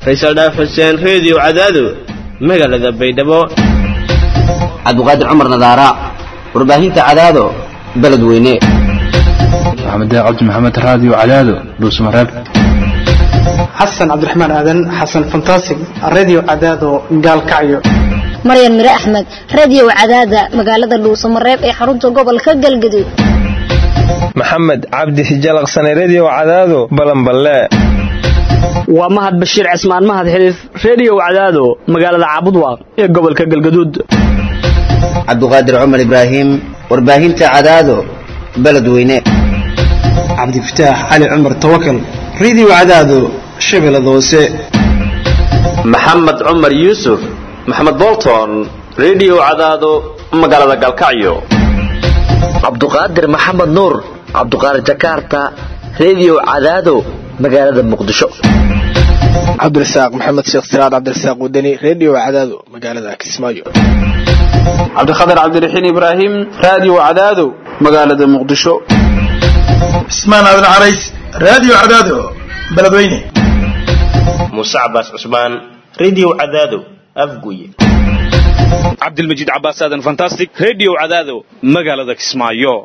faysal dhaaf xuseen reediyo cadaado magaalada baydhabo cabdiqaadir cumar nadaara warbaahinta cadaado beledweyne maxamed cabdi maxamed raadiyo cadaado dhuusmareeb xasan cabdiraxmaan aadan xasan fantasig radio cadaado gaalkacyo maryan mire axmed radio cadaada magaalada dhuusamareeb ee xarunta gobolka galgaduud maxamed cabdi hijalaqsane redio cadaado balanballe waa mahad bashiir cismaan mahad xiliif redio cadaado magaalada caabudwaaq ee gobolka galgaduud cabdiqaadir cumar ibraahim warbaahinta cadaado beledweyne cabdifataax cali cumar tawakal radio cadaado shabeellada hoose maxamed cumar yuusuf maxamed bolton redio cadaado magaalada galkacyo cabduqaadir maxamed nuur cabduqaadir jakarta redio cadaado magaalada muqdisho cabdirasaaq maxamed sheekh siraad cabdirasaaq wadani redio cadaado magaalada kismaayo cabdikhatar cabdiraxiin ibraahim radio cadaado magaalada muqdisho cismaan aadan carays radio cadaado beledweyne muuse cabaas cusmaan redio cadaado afguye cabdilmajiid cabaas aadan fantastic redio cadaado magaalada kismaayo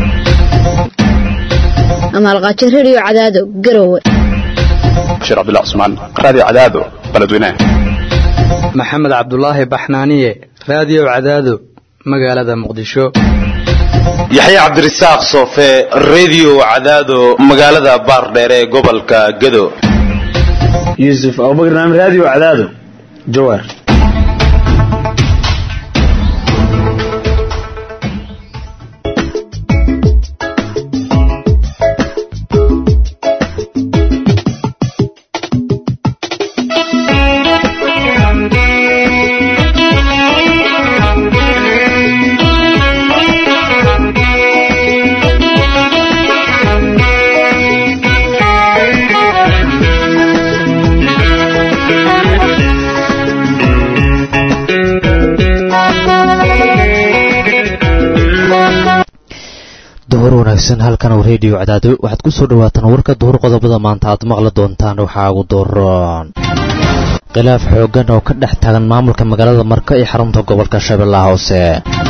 amaalqaajo redio cadaado garowe bashiir cabdullah cusmaan radio cadaado beledweyne maxamed cabdulaahi baxnaaniye radio cadaado magaalada muqdisho yaxye cabdirasaaq soofe redio cadaado magaalada baardheer ee gobolka gado yuusuf abubakar naam radio cadaado jawaar duhur wanaagsan halkan oo reediyo cadaado waxaad ku soo dhawaataan warka duhur qodobada maanta aad maqli doontaan waxaa ugu dooron khilaaf xooggan oo ka dhex taagan maamulka magaalada marka ee xarunta gobolka shabeellaha hoose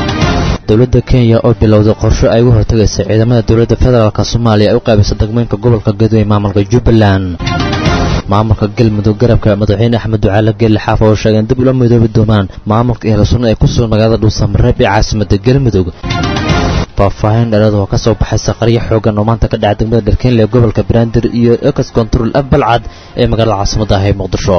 dowladda kenya oo bilowday qorsho ay uga hortagaysa ciidamada dowladda federaalk soomaaliya ay u qaybisa degmeynka gobolka gadowe maamulka jubbaland maamulka galmudug garabka madaxweyne axmed ducaale geelle xaaf oo sheegeen dib ula midoobi doonaan maamulka ehelsunna ee ku sugan magaalada dhuusamareeb ee caasimada galmudug faahfaahin dheeraad oo ka soo baxaysa qaryo xoogan oo maanta ka dhaca degmada dharkeenle ee gobolka banaadir iyo ex control af balcad ee magaalada caasimada ah ee muqdisho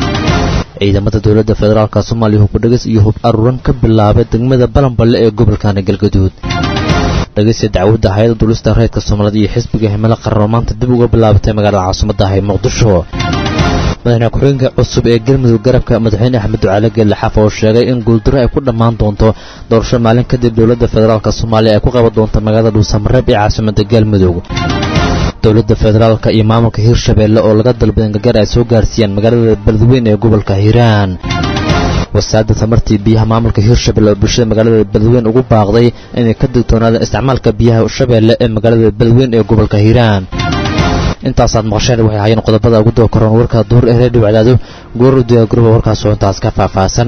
ciidamada dowladda federaalk soomaaliya hubkudheges iyo hub aruuran ka bilaabay degmada balanballe ee gobolkana galgaduud dhegeysta dacwadda hay-adda dulista reedka soomaaliyed iyo xisbiga himilo qaran oo maanta dib uga bilaabatay magaalada caasimada ah ee muqdisho madaxweyne ku-xigeenka cusub ee galmudug garabka madaxweyne axmed ducaale geelle xaaf oo sheegay in guuldaro ay ku dhammaan doonto doorasho maalin kadib dowladda federaalk soomaaliya ay ku qaban doonto magaalada dhuusamareeb ee caasimada galmudug dowladda federaalk iyo maamulka hirshabeelle oo laga dalbaday in gargaar ay soo gaarsiiyaan magaalada beledweyne ee gobolka hiiraan wasaaradda tamartii biyaha maamulka hirshabelle oo bulshada magaalada beledweyne ugu baaqday inay ka digtoonaadaan isticmaalka biyaha shabeelle ee magaalada beledweyne ee gobolka hiiraan intaasaad maqasheen waxay ahaayeen qodobada ugu daba koran warka duhur ee reediyo cadaado goor u diyaar garoba warkaas oo intaas ka faahfaahsan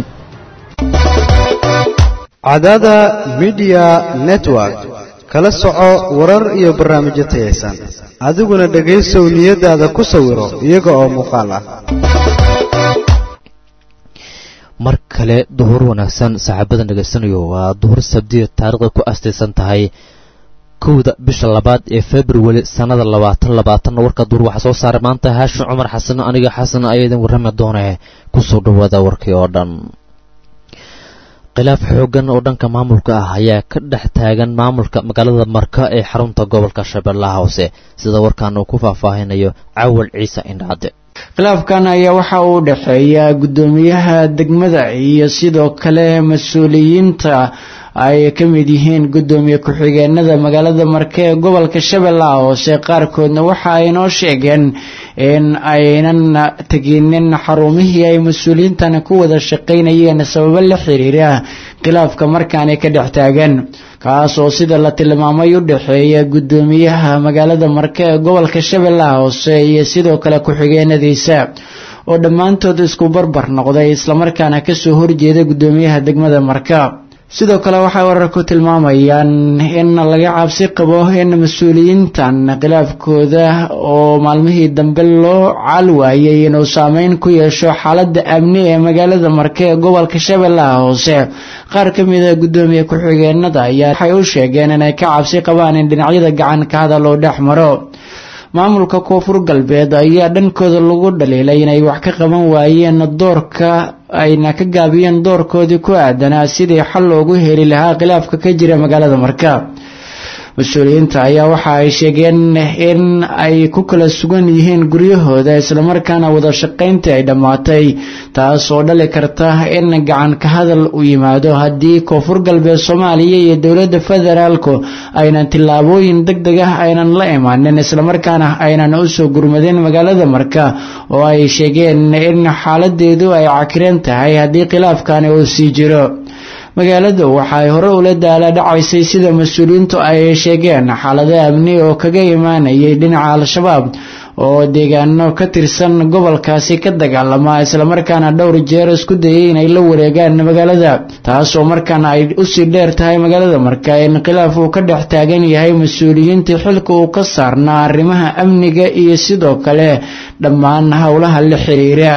cadaada midiya network kala soco warar iyo barnaamijyo tayaysan adiguna dhegaysow niyadaada ku sawiro iyaga oo muuqaal ah mar kale duhur wanaagsan saaxiibadan dhegaysanayo waa duhur sabdiya taariikhda ku astaysan tahay kowda bisha labaad ee februari sannada labaatan labaatanna warka duur waxaa soo saaray maanta haashin cumar xasan aniga xasan ayaa idin warrami doonee kusoo dhawaada warkii oo dhan khilaaf xooggan oo dhanka maamulka ah ayaa ka dhex taagan maamulka magaalada marka ee xarunta gobolka shabeellaha hoose sida warkaan uu ku faahfaahinayo cawal ciise indhaade khilaafkan ayaa waxa uu dhexeeya guddoomiyaha degmada iyo sidoo kale mas-uuliyiinta ay ka mid yihiin guddoomiye ku-xigeenada magaalada marke ee gobolka shabeellaha hoose qaarkoodna waxa ay noo sheegeen in aynan teginin xarumihii ay mas-uuliyiintan ku wada shaqaynayeen sababo la xiriira khilaafka markaani ka dhex taagan kaas oo sida la tilmaamay u dhexeeya guddoomiyaha magaalada marke ee gobolka shabeellaha hoose iyo sidoo kale ku-xigeenadiisa oo dhammaantood isku barbar noqday islamarkaana kasoo horjeeda guddoomiyaha degmada marka sidoo kale waxay wararku tilmaamayaan in laga cabsi qabo in mas-uuliyiintan khilaafkooda oo maalmihii dambe loo caal waayay inuu saameyn ku yeesho xaalada amni ee magaalada marke ee gobolka shabeellaha hoose qaar ka mid a guddoomiye ku-xigeenada ayaa waxay u sheegeen inay ka cabsi qabaan in dhinacyada gacan ka hadal uu dhex maro maamulka koonfur galbeed ayaa dhankooda lagu dhaliilay inay wax ka qaban waayeen doorka ayna ka gaabiyeen doorkoodii ku aadanaa sidii xal loogu heli lahaa khilaafka ka jira magaalada marka mas-uuliyiinta ayaa waxa ay sheegeen in ay ku kala sugan yihiin guryahooda islamarkaana wada shaqayntii ay dhammaatay taas oo dhali karta in gacan ka hadal u yimaado haddii koonfur galbeed soomaaliya iyo dowladda federaalku aynan tillaabooyin deg deg ah aynan la imaanin islamarkaana aynan usoo gurmadin magaalada marka oo ay sheegeen in xaaladeedu ay cakiran tahay haddii khilaafkani uu sii jiro magaaladu waxay hore ula daala dhacaysay sida mas-uuliyiintu ay sheegeen xaalado amni oo kaga imaanayay dhinaca al-shabaab oo deegaano ka tirsan gobolkaasi ka dagaalama islamarkaana dhowr jeer isku dayay inay la wareegaan magaalada taasoo markaana ay usii dheer tahay magaalada marka in khilaaf uu ka dhex taagan yahay mas-uuliyiintii xilka uu ka saarnaa arrimaha amniga iyo sidoo kale dhammaan howlaha la xiriira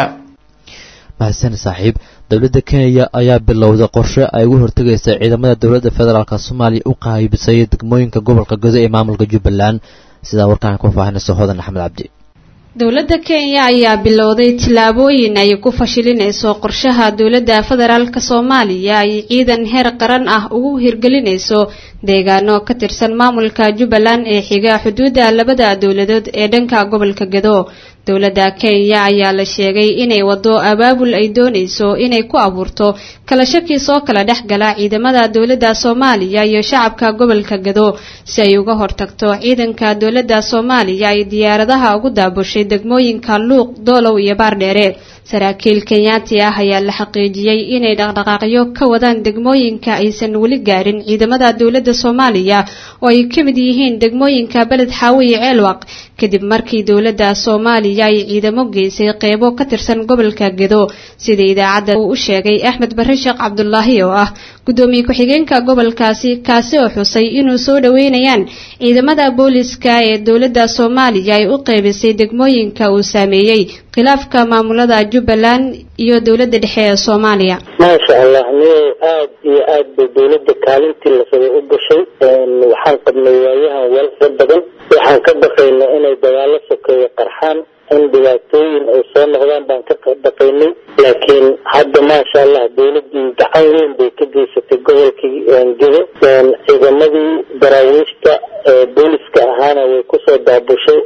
mahadsan saaxiib dowladda kenya ayaa bilowday qorshe ay ugu hortegaysa ciidamada dowladda federaalk soomaaliya u qaybisay degmooyinka gobolka godo ee maamulka jubbaland sidaa warkaan ku faahinayso hodan axmed cabdi dowladda kenya ayaa bilowday tillaabooyin ay ku fashilinayso qorshaha dowladda federaalk soomaaliya ay ciidan heer qaran ah ugu hirgelinayso deegaano ka tirsan maamulka jubbaland ee xiga xuduudda labada dowladood ee dhanka gobolka gado dowladda kenya ayaa la sheegay inay wado abaabul ay doonayso inay ku abuurto kala shaki soo kala dhex gala ciidamada dowladda soomaaliya iyo shacabka gobolka gado si ay uga hortagto ciidanka dowladda soomaaliya ay diyaaradaha ugu daabushay degmooyinka luuq doolow iyo baardheere saraakiil kenyaati ah ayaa la xaqiijiyey inay dhaqdhaqaaqyo ka wadaan degmooyinka aysan weli gaarin ciidamada dowladda soomaaliya oo ay ka mid yihiin degmooyinka beled xaawo iyo ceelwaq kadib markii dowladda soomaaliya ay ciidamo geysay qeybo ka tirsan gobolka gedo sida idaacadda uu u sheegay axmed barre sheekh cabdulaahi oo ah gudoomiye ku-xigeenka gobolkaasi kaasi oo xusay inuu soo dhoweynayaan ciidamada booliska ee dowladda soomaaliya ay u qeybisay degmooyinka uu saameeyey khilaafka maamulada jubbaland iyo dowladda dhexe ee soomaaliya maasha allah niyow aad iyo aad bay dowladda kaalintii lasabay u gashay waxaan qabnay waayahan walfa badan waxaan ka baqayna inay dagaalo sokeeyo qarxaan in dhibaatooyin ay soo noqdaan baan ka baqaynay laakiin hadda maasha allah dowladii gacan weyn bay ka geysatay gobolkii gedo ciidamadii daraawiishta booliska ahaana way kusoo daabushay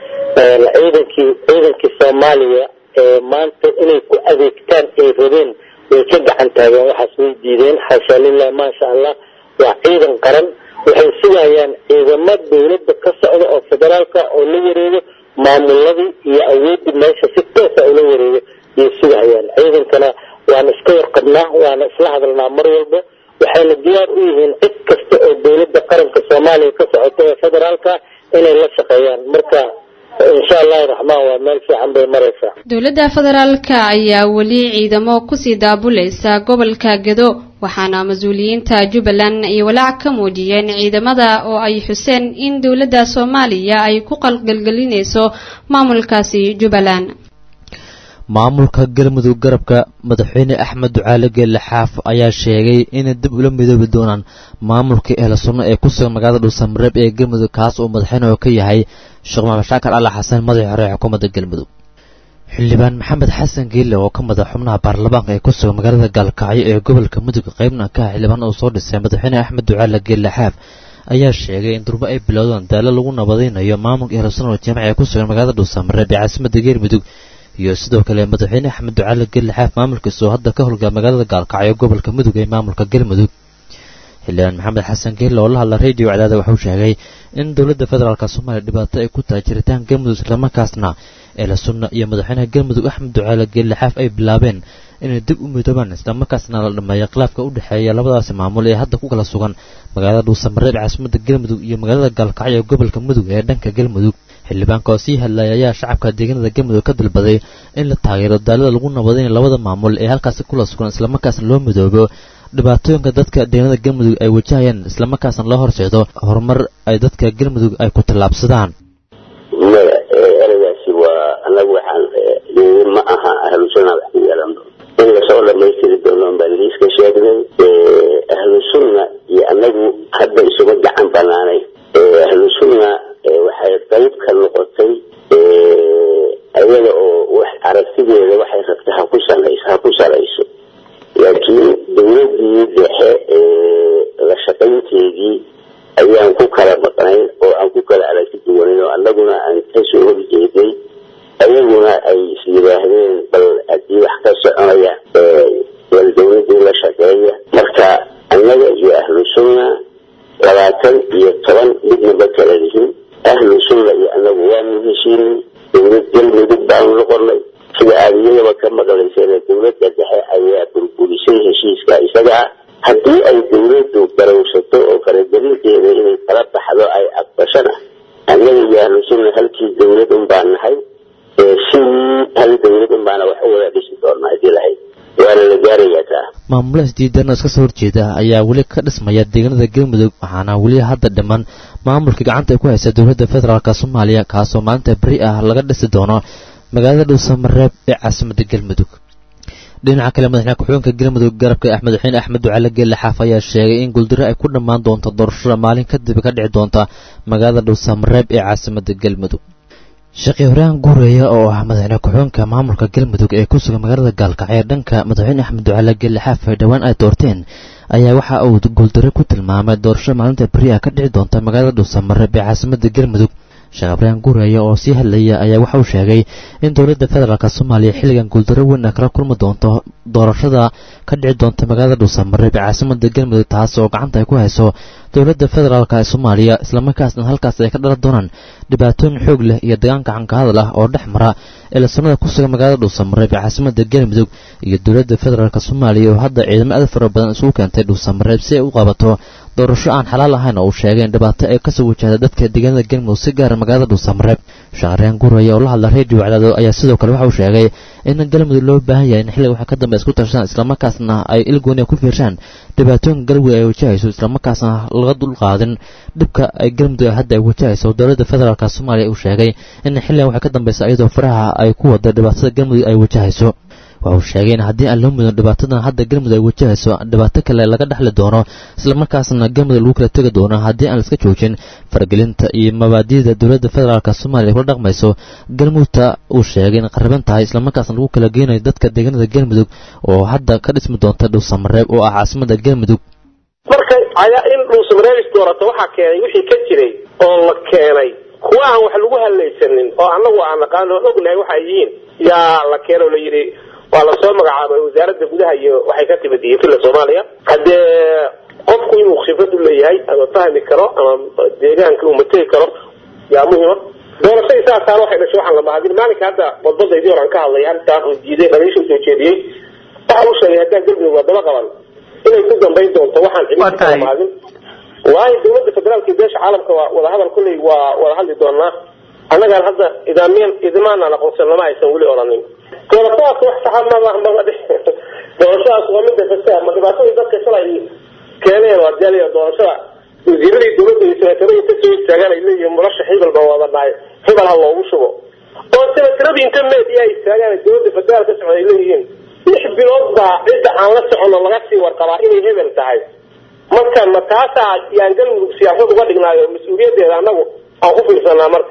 ciidankii ciidankii soomaaliya maanta inay ku adeegtaan ay rabeen way ka gacan taageen waxaas way diideen xaasha lilah maasha allah waa ciidan qaran waxay sugayaan ciidamo dowladda ka socda oo federaalka oo la wareego maamuladii iyo awoodii meesha si toosa ula wareego yay sugahayaan ciidankana waana iska warqabnaa waana isla hadalnaa mar walba waxayna diyaar u yihiin cid kasta oo dowladda qaranka soomaaliya ka socota ee federaalka inay la shaqeeyaan marka insha allahu raxmaan waa meel fiican bay maraysaa dowladda federaalka ayaa weli ciidamo kusii daabulaysa gobolka gedo waxaana mas-uuliyiinta jubbaland ay walaac ka muujiyeen ciidamada oo ay xuseen in dowladda soomaaliya ay ku qalgalgelinayso maamulkaasi jubbaland maamulka galmudug garabka madaxweyne axmed ducaale geelle xaaf ayaa sheegay inay dib ula midoobi doonaan maamulka ehla sunno ee ku sugan magaalada dhuusamareeb ee galmudug kaas uu madaxweyne oo ka yahay sheekh maxamed shaakar alla xasan madaxii hore ee xukuumadda galmudug xildhibaan maxamed xasan geelle oo ka madax xubnaha baarlamaanka ee ku sugan magaalada gaalkacyo ee gobolka mudug qaybna ka ah xildhibaan uu soo dhisay madaxweyne axmed ducaale geelle xaaf ayaa sheegay in durbo ay bilowdaan daalo lagu nabadaynayo maamulka ehla sunno jaamac ee ku sugan magaalada dhuusamareeb ee caasimadda galmudug iyo sidoo kale madaxweyne axmed ducaale gelle xaaf maamulkiisa oo hadda ka howlgala magaalada gaalkacyo gobolka mudug ee maamulka galmudug xildhibaan maxamed xasan geelle oo la hadla radio cadaada wuxuu sheegay in dowladda federaalk soomaaliya dhibaato ay ku tahay jiritaan galmudug islamarkaasna eela sunna iyo madaxweynaha galmudug axmed ducaale geelle xaaf ay bilaabeen inay dib u midoobaan islamarkaasna la dhameeyo khilaafka u dhexeeya labadaasi maamul ee hadda ku kala sugan magaalada dhuusamareeb caasimadda galmudug iyo magaalada gaalkacyo ee gobolka mudug ee dhanka galmudug xildhibaanka oo sii hadlayay ayaa shacabka deegaanada galmudug ka dalbaday in la taageero daalada lagu nabadinayo labada maamul ee halkaasi kula sugan islamarkaasna loo midoobo dhibaatooyinka dadka deegaanada galmudug ay wajahayaan islamarkaasna loo horseedo horumar ay dadka galmudug ay ku tallaabsadaan maya ereygaasi waa anagu waxaan ma aha ahlu sunna wax ku yeelan in lasoo dhamaystiri doono baan liiska sheegnay ahlu sunna iyo anagu hadda isuma gacan banaanay ahlu sunna waxay qayb ka noqotay ayada oo wax aragtideeda waxay rabta ha ku salayso ha ku salayso laakiin dowladii dhexe la shaqaynteedii ayaan ku kala maqnayn oo aan ku kala aragti duwanayn oo annaguna aan kasoo horjeeday ayaguna ay is yidhaahdeen bal haddii wax ka soconaya bal dowladii la shaqeeya marka annaga iyo ahlu sunna labaatan iyo toban midnaba kala lihin ahlu sunna iyo annagu waanu heshiinin dowlad galmudug baanu noqonay sida aad iyadaba ka maqlayseen dowladda dhexe ayaa burburisay heshiiska isaga ah haddii ay dowladdu garowsato oo faragelinteeda inay kala baxdo ay aqbashana annaga iyo ahlu sunna halkii dowlad un baan nahay sidii hal dowlad un baana wax u wada dhisi doonaa haddii lahayd waana la gaarayaa taa maamulahaas diidan oo iska soo horjeeda ayaa weli ka dhismaya deegaanada galmudug waxaana weli hadda dhiman maamulka gacanta ay ku haysa dowladda federaalk soomaaliya kaasoo maalinta beri ah laga dhisi doono magaalada dhuusamareeb ee caasimadda galmudug dhinaca kale madaxweyne ku-xigeenka galmudug garabka ah madaxweyne axmed ducaale geelle xaaf ayaa sheegay in guuldaro ay ku dhammaan doonto doorashada maalin kadib ka dhici doonta magaalada dhuusamareeb ee caasimadda galmudug sheekhi horaan guureeya oo ah madaxweyne ku-xigeenka maamulka galmudug ee ku sugan magaalada gaalkacyo ee dhanka madaxweyne axmed ducaale geelle xaaf ay dhowaan ay doorteen ayaa waxa uu guuldaro ku tilmaamay doorashada maalinta beri ah ka dhici doonta magaalada dhuusamareeb ee caasimadda galmudug sheekh abraham guureeya oo sii hadlaya ayaa waxa uu sheegay in dowladda federaalk soomaaliya xilligan guuldaro weyn a kala kulmi doonto doorashada ka dhici doonta magaalada dhuusamareeb ee caasimada galmudug taas oo gacanta ay ku hayso dowladda federaalk ee soomaaliya islamarkaasna halkaas ay ka dhalan doonaan dhibaatooyin xoog leh iyo dagaanka cankahadal ah oo dhex mara eelasanada ku sugan magaalada dhuusamareeb ee caasimada galmudug iyo dowladda federaalk soomaaliya oo hadda ciidamo aad fara badan isugu keentay dhuusamareeb si ay u qabato doorasho aan xalaal ahayn oo uu sheegay in dhibaato ay kasoo wajahda dadka deegaanada galmudug si gaara magaalada dhuusamareeb shaqareen guraya oo la hadla redio wacdaado ayaa sidoo kale waxa uu sheegay in galmudug loo baahan yahay in xilliga waxa ka dambe isku tashaan islamarkaasna ay ilgooni ku fiirshaan dhibaatooyinka galmudug ay wajahayso islamarkaasna laga dulqaadin dhibka ay galmudug hadda ay wajahayso dowladda federaalk soomaaliya uu sheegay in xilligan waxa ka dambeysa iyadoo faraha ay ku wada dhibaatada galmudug ay wajahayso waxa uu sheegay in haddii aan loo mudin dhibaatadan hadda galmudug ay wajahayso dhibaato kale laga dhexli doono islamarkaasna galmudug lagu kala tegi doono haddii aan laiska joojin faragelinta iyo mabaadi'da dowladda federaalk soomaaliya kula dhaqmayso galmudugta uu sheegay in qariban tahay islamarkaasna lagu kala geynayo dadka deegaanada galmudug oo hadda ka dhismi doonta dhuusamareeb oo ah caasimada galmudug marka in dhuusamareeb isdoorato waxaa keenay wixii ka jiray oo la keenay kuwa aan wax lagu hadlaysanin oo annagu aan naqaan oo ognahay waxay yihiin yaa la keeno la yidhi waa lasoo magacaabay wasaaradda gudaha iyo waxay ka timid iyo filla soomaaliya haddee qofku inuu khibrad u leeyahay ama fahmi karo ama deegaanka uu mategi karo yaa muhima doorashadii saasaana waxay dhashay waxaan la mahadin maalinka hadda badbadaydii horan ka hadlay arrintaas uu diiday dhaliisha usoo jeediyey waxa uu sheegay haddaan galmudug waa daba qaban inay ku dambayn doonto waxaan cidin kala mahadin waayo dowladda federaalka iyo beesha caalamka waa wadahadal kulley waa wada hadli doonaa annagaan hadda idaamiyan idimaanaan aqoonsan lama aysan weli odhanin doorashadaas wax saxa mama doorashadaas waa midda kasta ma dhibaatadii dadka shalay keeneen waa jaaliya doorashada wasiiradii dowladda iyo senataradii ka soo istaagaan ay leeyihiin murashax hebel baa wada dhahay hebel ha loogu shubo oo senataradii inta media ay istaagaan dowladda federaal ka socda ay leeyihiin lix bilood baa cidda aan la socono laga sii warqabaa inay hebel tahay marka ma taasaa yaan galmudug siyaasad uga dhignaayo mas-uuliyaddeeda annagu aan ku fiirsanaa marka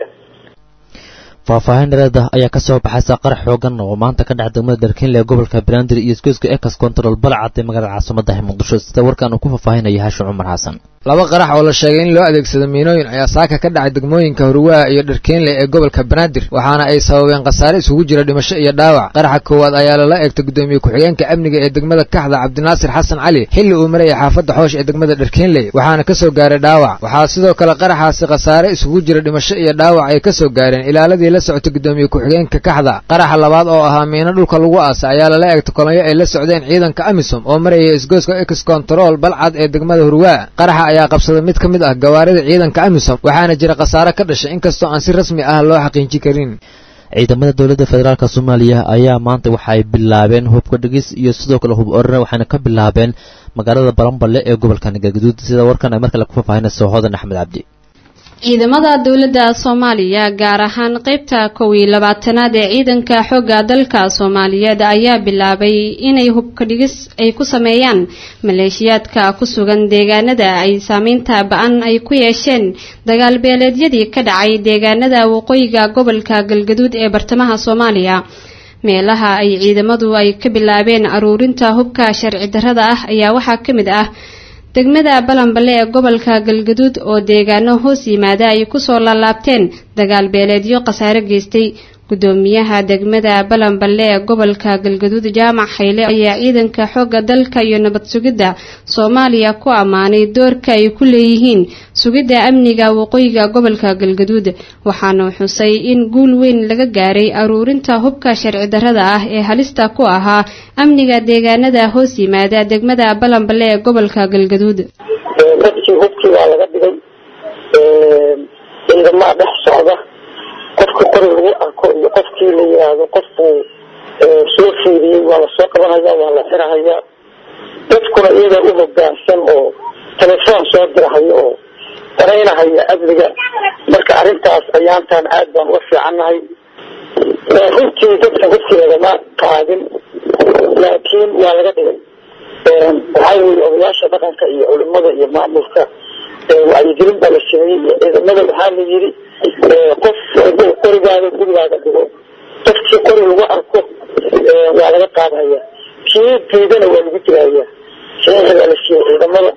faahfaahin dhereeda ayaa ka soo baxaysa qarax xoogan oo maanta ka dhex degmada darkiinle ee gobolka banaadir iyo isgoyska ekas control balcad ee magaalada caasimada muqdisho sida warkan uu ku faahfaahinaya haashim cumar xasan laba qarax oo la sheegay in loo adeegsado miinooyin ayaa saaka ka dhacay degmooyinka hurwaa iyo dharkeenle ee gobolka banaadir waxaana ay sababeen khasaare isugu jira dhimasho iyo dhaawac qaraxa koowaad ayaa lala eegtay gudoomiye ku-xigeenka amniga ee degmada kaxda cabdinaasir xasan cali xilli uu marayay xaafadda xoosh ee degmada dharkeenley waxaana ka soo gaaray dhaawac waxaa sidoo kale qaraxaasi khasaare isugu jira dhimasho iyo dhaawac ay ka soo gaareen ilaaladii la socotay gudoomiye ku-xigeenka kaxda qaraxa labaad oo ahaa miino dhulka lagu aasay ayaa lala eegtay kolonyo ay la socdeen ciidanka amisom oo marayay isgoyska ex control balcad ee degmada hurwaa qaraxa ayaa qabsaday mid ka mid ah gawaarida ciidanka amisom waxaana jira khasaare ka dhashay inkastoo aan si rasmi ah loo xaqiijin karin ciidamada dowladda federaalk soomaaliya ayaa maanta waxay bilaabeen hubka dhigis iyo sidoo kale hub orana waxayna ka bilaabeen magaalada balanballe ee gobolka nagaguduud sida warkan ay markale ku faahfaahinayso hodan axmed cabdi ciidamada dowladda soomaaliya gaar ahaan qeybta kow iyo labaatanaad ee ciidanka xoogga dalka soomaaliyeed ayaa bilaabay inay hubka dhigis ay ku sameeyaan maleeshiyaadka ku sugan deegaanada ay saameynta ba-an ay ku yeesheen dagaal beeleedyadii ka dhacay deegaanada waqooyiga gobolka galgaduud ee bartamaha soomaaliya meelaha ay ciidamadu ay ka bilaabeen aruurinta hubka sharci darrada ah ayaa waxaa ka mid ah degmada balanballe ee gobolka galgaduud oo deegaano hoos yimaada ay kusoo laalaabteen dagaal beeleedyo khasaare geystay gudoomiyaha degmada balanballe ee gobolka galgaduud jaamac hayle ayaa ciidanka xoogga dalka iyo nabad sugidda soomaaliya ku ammaanay doorka ay ku leeyihiin sugidda amniga waqooyiga gobolka galgaduud waxaana xusay in guul weyn laga gaaray aruurinta hubka sharci darrada ah ee halista ku ahaa amniga deegaanada hoos yimaada degmada balanballe ee gobolka galgaduud dadkii hubkii waa laga dhigay ciidamaha dhex socda qofka qori lagu arko iyo qofkii la yiraahdo qofkuu soo fiiriyey waa lasoo qabanaya waa la xirahayaa dadkuna iyaga u hogaansan oo telefoon soo dirahaya oo qoraynahaya amniga marka arrintaas ayaantan aad baan uga fiicannahay runtii dadka hubkii lagama qaadin laakiin waa laga dhigay waxaa weye odayaasha dhaqanka iyo culimada iyo maamulka wacyigelin baa la sameeyey iyo ciidamada waxaa la yiri qof haduu qorigaada gurigaaga dhigo qofkii qori lagu arko waa laga qaadaya kii diidana waa lagu dilaya saxiixa baa la siiyey ciidamada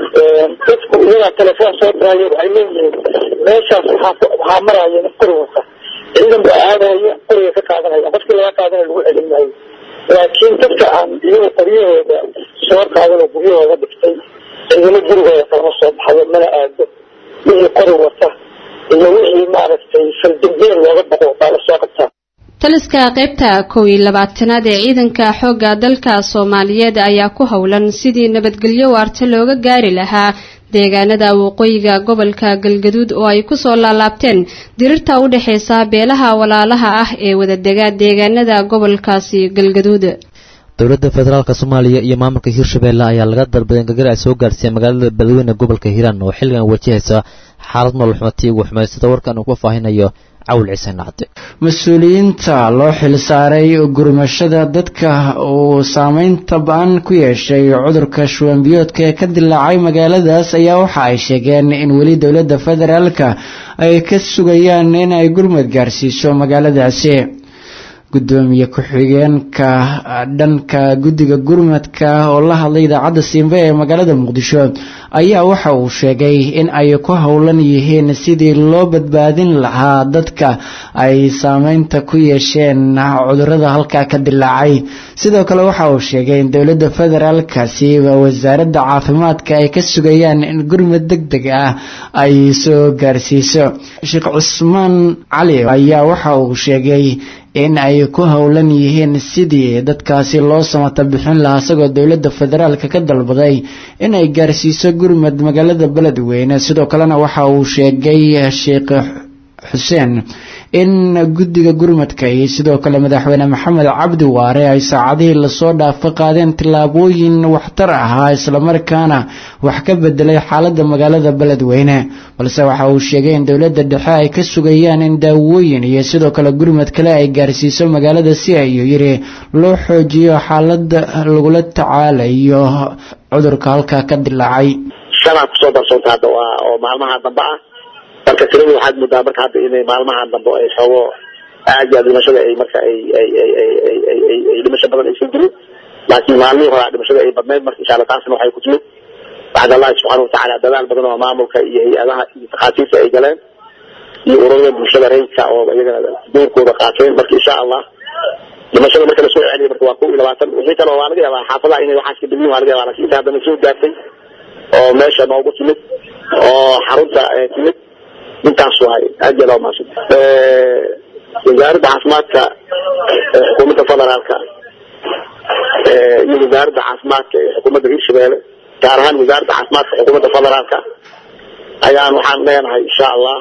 dadku iyagaa telefoon soo diraya waxay leeyihiin meeshaas waxaa waxaa maraya nin qori wata ciidan baa aadaya qoriga ka qaadanaya qofkii laga qaadana lagu celin maayo laakiin dadka aan iyaga qoryahooda soo qaadan oo guryahooda dhigtay ciidamo gurigooda kalama soo baxayo mana aado wixii qori wata iyo wixii maaragtay faldambeel looga baqo baa lasoo qabtaa taliska qaybta kow iyo labaatanaad ee ciidanka xoogga dalka soomaaliyeed ayaa ku howlan sidii nabadgelyo waarta looga gaari lahaa deegaanada waqooyiga gobolka galgaduud oo ay kusoo laalaabteen dirirta u dhexeysa beelaha walaalaha ah ee wadadega deegaanada gobolkaasi galgaduud dowladda federaalk soomaaliya iyo maamulka hirshabeelle ayaa laga dalbaday in gargar ay soo gaarsiiyeen magaalada beledweyne gobolka hiiraan oo xilligan wajahaysa xaalad nolol xumatii ugu xumeyd sida warkan uu ku faahinayo cawl ciise nacde mas-uuliyiinta loo xilsaaray gurmashada dadka uu saameynta ba-an ku yeeshay cudurka shuwanbiyoodka ee ka dilaacay magaaladaas ayaa waxa ay sheegeen in weli dowladda federaalka ay ka sugayaan in ay gurmad gaarsiiso magaaladaasi gudoomiye ku-xigeenka dhanka guddiga gurmadka oo la hadlay idaacadda simbe ee magaalada muqdisho ayaa waxa uu sheegay in ay ku howlan yihiin sidii loo badbaadin lahaa dadka ay saameynta ku yeesheen cudurada halkaa ka dilaacay sidoo kale waxa uu sheegay in dowladda federaalkasiiba wasaaradda caafimaadka ay ka sugayaan in gurmad deg deg ah ay soo gaarsiiso sheekh cusmaan cali ayaa waxa uu sheegay in ay ku howlan yihiin sidii dadkaasi loo samata bixin lahaa isagoo dowladda federaalka ka dalbaday in ay gaarsiiso gurmad magaalada beledweyne sidoo kalena waxa uu sheegay sheekh xuseen in guddiga gurmadka iyo sidoo kale madaxweyne maxamed cabdi waare ay saacadihii lasoo dhaafo qaadeen tillaabooyin waxtar ahaa islamarkaana wax ka bedelay xaaladda magaalada beledweyne balse waxa uu sheegay in dowladda dhexe ay ka sugayaan in daawooyin iyo sidoo kale gurmad kale ay gaarsiiso magaalada si ayuu yiri loo xoojiyo xaalada lagula tacaalayo cudurka halkaa ka dilaacay shanaa kusoo darsoonta hadda waa oo maalmaha dambe ah marka tiradu waxaad moodaa marka hadda inay maalmahan dambe ay xoogo aad iyo aad dhimashada ay marka ay ay ay ay ay ay ay ay dhimasho badan aysan jirin laakiin maalmihii horaa dhimashada ay badnayd marka insha allah taasna waxay ku timid bacd allahi subxaana watacaala dadaal badan oo maamulka iyo hay-adaha iyo takhaatiirta ay galeen iyo ururada bulshada rayidka oo iyagana doorkooda qaateen marka insha allah dhimashada marka lasoo celiyo marka waa kow iyo labaatan wixii kale waa laga yaabaa xaafadaha inay waxaas ka dhigin waa laga yaabaa laakiin inta haddana soo gaartay oo meesha noogu timid oo xarunta timid intaas waay aad iyo loo maasud wasaaradda caafimaadka xukuumadda federaalka iyo wasaaradda caafimaadka ee xukuumadda hirshabeelle gaar ahaan wasaaradda caafimaadka xukuumadda federaalka ayaan waxaan leenahay insha allah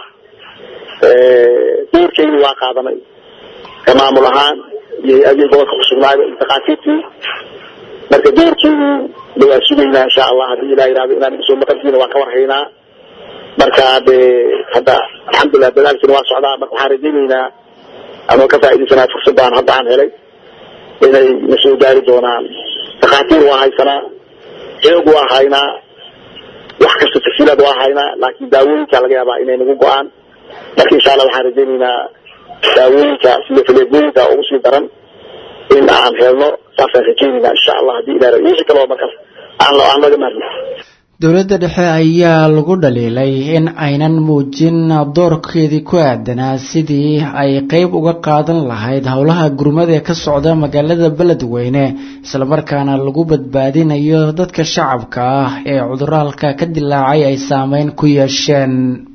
doorkeeni waa qaadanay ka maamul ahaan iyo hay-adihii gobolka kusugnaayo iyo takhaatiirtii marka doorkeeni waa sugaynaa insha allah haddii ilah yihahdo inaan soo maqantiina waan ka warhaynaa marka de hadda alxamdulilah dadaalkiina waa socdaa marka waxaan rajaynaynaa anoo ka faaidaysanaa fursadaan hadda aan helay inay na soo gaari doonaan takhaatiir waa haysanaa xoog waa haynaa wax kasta tafsiilaad waa haynaa laakiin daawooyinka laga yaabaa inay nagu go-aan marka insha allah waxaan rajaynaynaa daawooyinka sida faleebooyinka ugu sii daran in aan helno saasaan rajaynaynaa insha allah haddii ila wixii kaloo markaas aan aan laga maarmi dowladda dhexe ayaa lagu dhaliilay in aynan muujin doorkeedii ku aadanaa sidii ay qeyb uga qaadan lahayd howlaha gurmada ee ka socda magaalada beledweyne islamarkaana lagu badbaadinayo dadka shacabka ah ee cuduraalka ka dilaacay ay saameyn ku yeesheen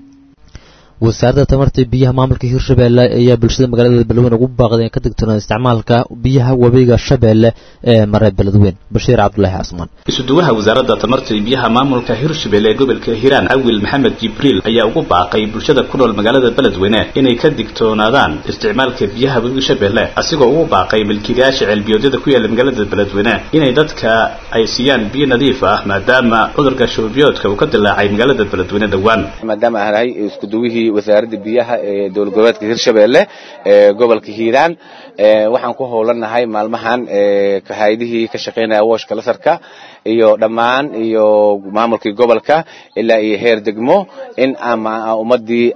wasaaradda tamarta biyaha maamulka hirshabeelle ayaa bulshada magaalada beledweyne ugu baaqday in ka digtoonaan isticmaalka biyaha webiga shabeelle ee mare beledweyne bashiir cabdulaahi casmaan isuduwaha wasaaradda tamarta iyo biyaha maamulka hirshabelle ee gobolka hiiraan awil maxamed jibriil ayaa ugu baaqay bulshada ku nool magaalada beledweyne inay ka digtoonaadaan isticmaalka biyaha webiga shabeelle asigoo ugu baaqay milkiilayaasha ceelbiyoodyada ku yaala magaalada beledweyne inay dadka ay siiyaan biyo nadiif ah maadaama cudurka shuubiyoodka uu ka dilaacay magaalada beledweyne dhowaan maadaama aan ahay iskuduwihii wasaaradda biyaha ee dowlad goboleedka hirshabeelle ee gobolka hiiraan waxaan ku howlanahay maalmahan hay-adihii ka shaqaynaya wooshka lasarka iyo dhammaan iyo maamulkii gobolka ilaa iyo heer degmo in ummadii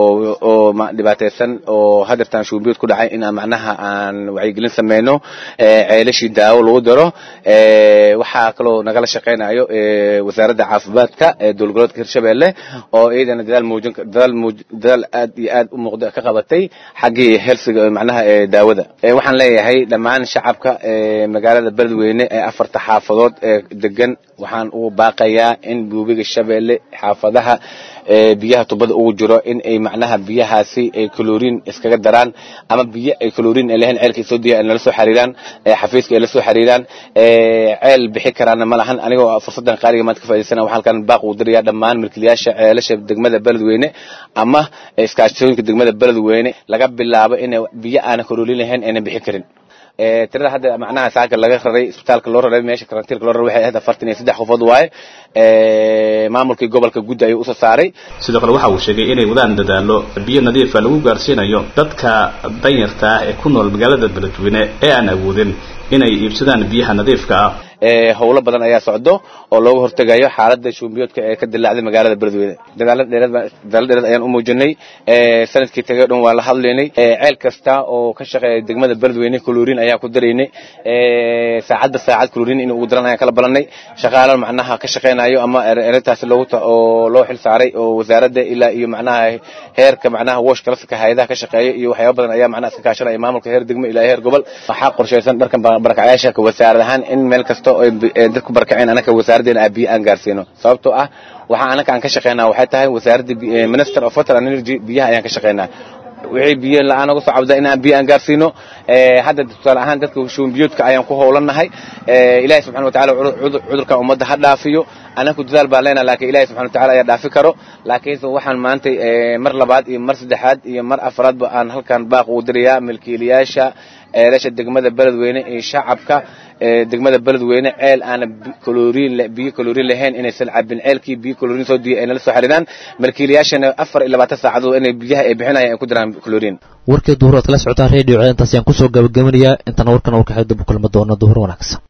oo dhibaataysan oo hadeertaan shuubiyood ku dhacay in macnaha aan wacyigelin sameyno ceelashii daawo lagu daro waxaa kaloo nagala shaqaynayo wasaaradda caafimaadka ee dowlad goboleedka hirshabeelle oo iyadana dadaal muujin dadaal muuj dadaal aad iyo aad u muuqda ka qabatay xaggii helsiga macnaha daawada waxaan leeyahay dhammaan shacabka magaalada beledweyne ee afarta xaafadood ee degan waxaan ugu baaqayaa in buubiga shabeelle xaafadaha biyaha tubada ugu jiro in ay macnaha biyahaasi ay kaloriin iskaga daraan ama biyo ay kaloriin ay lahayn ceelka soo diya ay nala soo xiriiraan xafiiska ay la soo xiriiraan ceel bixi karaana ma lahan anigoo fursadan qaaliga maanta ka faa'idaysana waxaan halkan baaq ugu dirayaa dhammaan milkiilayaasha ceelasha degmada beledweyne ama iskaashatooyinka degmada beledweyne laga bilaabo inay biyo aana kaloriin lahayn aynan bixi karin tirada hadda macnaha saaka laga raray isbitaalka loo raray meesha karantiilka loo raray waxay ahayd afartan iyo saddex qofood waaye maamulkii gobolka guddi ayuu usoo saaray sidoo kale waxa uu sheegay inay wadaan dadaalo biyo nadiifa lagu gaarsiinayo dadka danyarta ah ee ku nool magaalada beledweyne ee aan awoodin inay iibsadaan biyaha nadiifka ah howlo badan ayaa socdo oo looga hortegayo xaalada shuumbiyoodka ee ka dilaacday magaalada beledweyne dadaalo dheereed ayaan u muujinay sanadkii tagay o dhan waan la hadlaynay ceel kasta oo ka shaqeeya degmada beledweyne kaloriin ayaan ku daraynay saacadba saacad kaloriin in ugu daran ayaan kala balannay shaqaalo macnaha ka shaqaynayo ama erintaasi loogu oo loo xil saaray oo wasaaradda ilaa iyo macnaha heerka macnaha wooshka lasaka hay-adaha ka shaqeeya iyo waxyaaba badan ayaa macnaha iska kaashanaya maamulka heer degmo ilaa heer gobol waxaa qorshaysan dharkan barakacyaasha wasaarad ahaan in meel kasta dadku barkaceen anaka wasaaraddeena aa biyo aan gaarsiino sababtoo ah waxaa anaka aan ka shaqaynaa waxay tahay wasaaradda minister of water and energy biyaha ayaan ka shaqaynaa wixii biyo la-aan uga soo cabda in aan biyo aan gaarsiino hadda tusaale ahaan dadka shuumbiyoodka ayaan ku howlannahay ilaahay subxana watacaala cudurkan ummadda ha dhaafiyo anaku dadaal baan leenahay laakiin ilaahay subxana watacaala ayaa dhaafi karo laakiinse waxaan maantay mar labaad iyo mar saddexaad iyo mar afraadba aan halkan baaq ugu dirayaa milkiilayaasha ceelasha degmada beledweyne iyo shacabka degmada beledweyne ceel aana kaloriin biyo kaloriin lahayn inaysan cabin ceelkii biyo kaloriin soo diya ay nala soo xiriiraan milkiilayaashana afar iyo labaatan saacadood inay biyaha ay bixinayaan ay ku diraan kaloriin warkii duhur oad kala socotaan redio cee intaas ayaan kusoo gabagabanayaa intana warkan warkaxay dib u kulma doona duhur wanaagsan